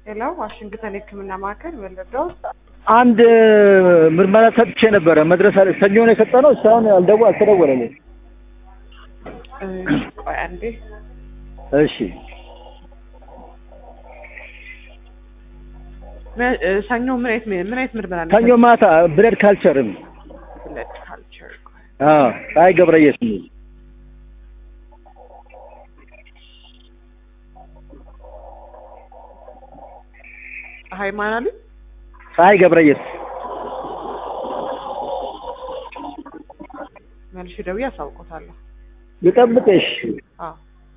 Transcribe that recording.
ሄሎ ዋሽንግተን የህክምና ማዕከል ወለደው አንድ ምርመራ ሰጥቼ ነበረ መድረስ አለ ሰኞ ነው የሰጠነው እስካሁን አልደው አልተደወለልኝ። ቆይ አንዴ እሺ መ- እ፣ ሰኞ ምን አይነት ምን አይነት ምርመራ ነው? ሰኞ ማታ ብለድ ካልቸርም ብለድ ካልቸር ቆይ አዎ ፀሐይ ገብረየስ የሚል ፀሐይ ማን አሉ? ፀሐይ ገብረየስ መልሼ ደውዬ አሳውቆታለሁ። ልጠብቅሽ አዎ